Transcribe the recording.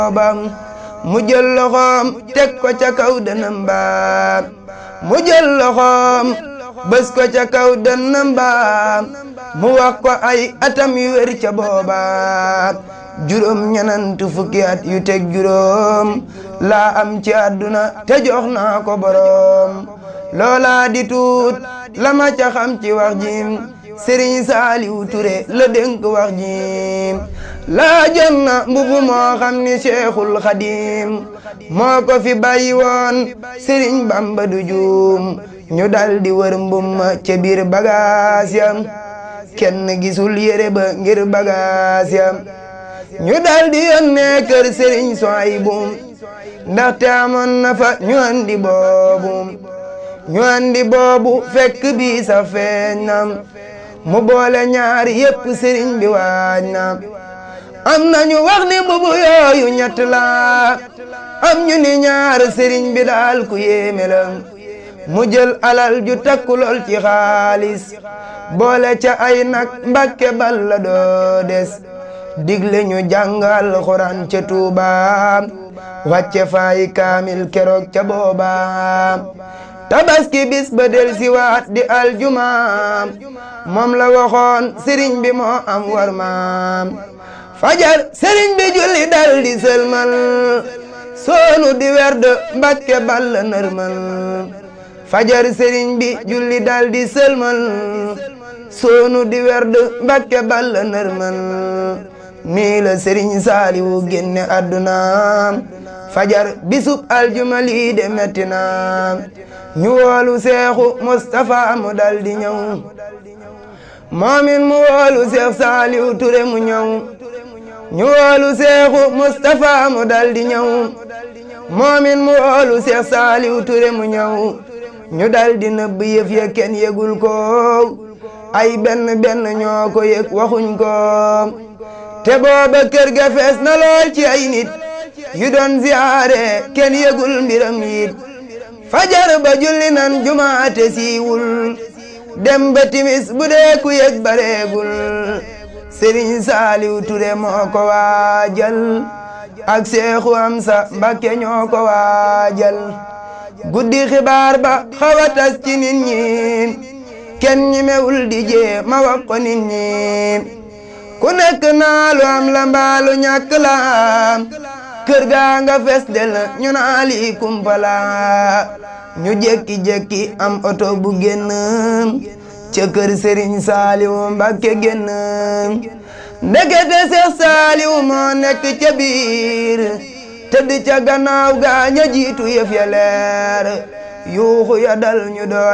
bam mu jël loxoom teg ko ca kaw dënam ba mu jël loxoom bës ko ca kaw dënam ba mu wax ko ay atam yu wér ca booba juróom ñenantu fukki at yu teg juróom laa am ci àdduna te jox naa ko boroom loola di tuut la ma ca xam ci wax jim sëriñ saaliw ture la dénk wax jim laa jon na mbubu moo xam ni cheikhul xadim moo ko fi bàyyi woon sëriñ bamba du juum ñu dal di wër mbum ca biir bagaas yam kenn gisul yére ba ngir bagaas yam ñu dal di yónnee kër sëriñ Suwaybu ndaxte amoon na fa ñu andi boobu ñu andi boobu fekk bi sa feeñ na mu boole ñaari yépp sëriñ bi waaj na am na ñu wax ni mbubu yooyu ñett la am ñu ni ñaar sëriñ bi daal ku yéeme la mu jël alal ju takku lool ci xaalis boole ca ay nag mbàkke bal la doo des digle ñu jàngal xuraan ca Tuuba wàcce faay kaamil keroog ca booba tabaski bis ba del si waat di aljuma moom la waxoon sëriñ bi moo am war maam fajar sëriñ bi julli dal di sëlmal soonu di werd mbàkke bal la nërmal fajar sëriñ bi julli dal di sëlmal soonu di werd mbàkke bal la nërmal nii la sëriñ saaliwu génne àdduna fajar bisub aljuma lii de metti na ñu woolu seexu Mustapha mu dal di ñëw moomin mu woolu seex saaliwu ture mu ñëw ñu woolu seexu Mustapha mu dal di ñëw moomin mu woolu seex saaliwu ture mu ñëw ñu dal di nëbb yëf ya kenn yëgul ko ay benn benn ñoo ko yëg waxuñ ko te booba kër ga fees na lool ci ay nit yu doon ziyaare kenn yëgul mbiram yit fajar ba julli nan jumaate siiwul dem ba timis bu dee ku yëg bareegul sëriñ saaliw ture moo ko waajal ak seexu amsa mbakke ñoo ko waajal guddi xibaar ba xawa tas ci nit ñi kenn ñi mewul di jee ma wax ko nit ñi ku nekk naa lu am la mbaalu ñàkk la kër gaa nga fes del ñu naa lii kumpala ñu jekki-jekki am oto bu génn ca kër Serigne Saliou Mbacké génn ndekete Seex Saliou moo nekk ca biir tëdd ca gannaaw gaa ña jiitu yëf ya leer yuuxu ya dal ñu doon